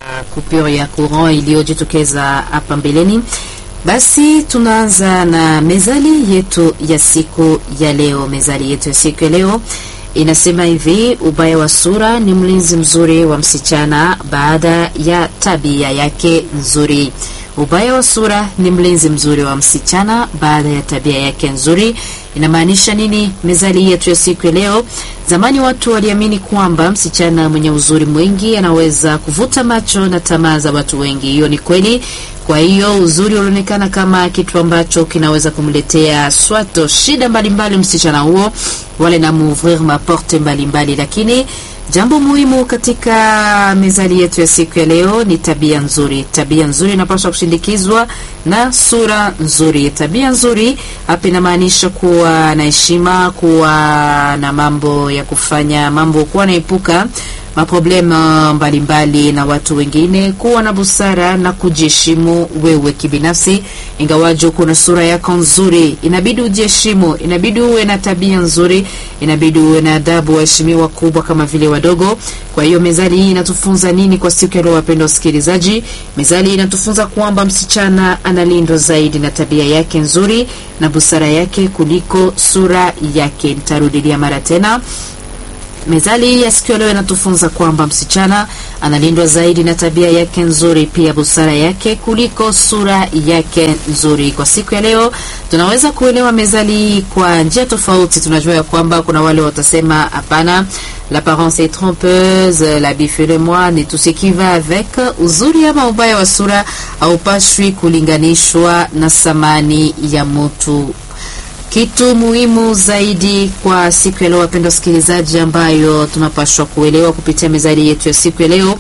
coupure ya courant iliyojitokeza hapa mbeleni. Basi tunaanza na mezali yetu ya siku ya leo. Mezali yetu ya siku ya leo inasema hivi: ubaya wa sura ni mlinzi mzuri wa msichana baada ya tabia yake nzuri. Ubaya wa sura ni mlinzi mzuri wa msichana baada ya tabia yake nzuri. Inamaanisha nini mezali yetu ya siku ya leo? Zamani watu waliamini kwamba msichana mwenye uzuri mwingi anaweza kuvuta macho na tamaa za watu wengi. Hiyo ni kweli. Kwa hiyo uzuri ulionekana kama kitu ambacho kinaweza kumletea swato shida mbalimbali msichana huo, wale na mouvrir maporte mbalimbali, lakini jambo muhimu katika mezali yetu ya siku ya leo ni tabia nzuri. Tabia nzuri inapaswa kushindikizwa na sura nzuri. Tabia nzuri hapa inamaanisha kuwa na heshima, kuwa na mambo ya kufanya mambo, kuwa naepuka maproblema mbalimbali na watu wengine, kuwa na busara na kujiheshimu wewe kibinafsi. Ingawaje kuna sura yako nzuri, inabidi ujiheshimu, inabidi uwe na tabia nzuri, inabidi uwe na adabu, waheshimiwa wakubwa kama vile wadogo. Kwa hiyo mezali hii inatufunza nini kwa siku ya leo, wapendwa wasikilizaji? Mezali hii inatufunza kwamba msichana analindwa zaidi na tabia yake nzuri na busara yake kuliko sura yake. Nitarudilia mara tena. Mezali ya siku ya leo inatufunza kwamba msichana analindwa zaidi na tabia yake nzuri, pia busara yake kuliko sura yake nzuri. Kwa siku ya leo tunaweza kuelewa mezali hii kwa njia tofauti. Tunajua ya kwamba kuna wale watasema hapana, l'apparence est trompeuse, l'habit fait le moine et tout ce qui va avec. Uzuri ama ubaya wa sura haupashwi kulinganishwa na thamani ya mtu. Kitu muhimu zaidi kwa siku ya leo, wapenda wasikilizaji, ambayo tunapaswa kuelewa kupitia mezali yetu ya siku ya leo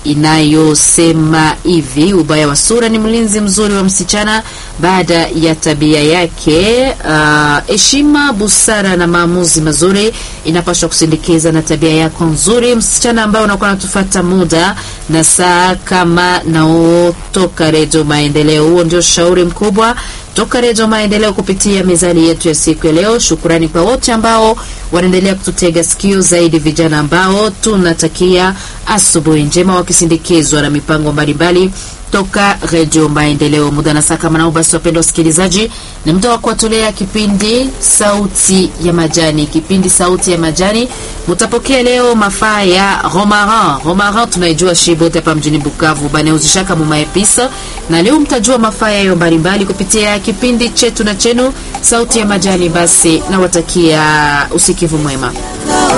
inayosema hivi: ubaya wa sura ni mlinzi mzuri wa msichana baada ya tabia yake. Heshima, uh, busara na maamuzi mazuri inapaswa kusindikiza na tabia yako nzuri. Msichana ambaye unakuwa natufata muda na saa kama nao toka Redio Maendeleo, huo ndio shauri mkubwa toka Redio Maendeleo kupitia mezali yetu ya siku ya leo. Shukurani kwa wote ambao wanaendelea kututega sikio, zaidi vijana ambao tunatakia asubuhi njema, wakisindikizwa na mipango mbalimbali toka Redio Maendeleo. Muda na saa kama nao, basi wapendwa wasikilizaji, ni muda wa kuwatolea kipindi Sauti ya Majani. Kipindi Sauti ya Majani mutapokea leo mafaa ya romarin. Romarin tunaijua shibote hapa mjini Bukavu banauzishaka mumaepisa, na leo mtajua mafaa yayo mbalimbali kupitia kipindi chetu na chenu Sauti ya Majani. Basi nawatakia usikivu mwema.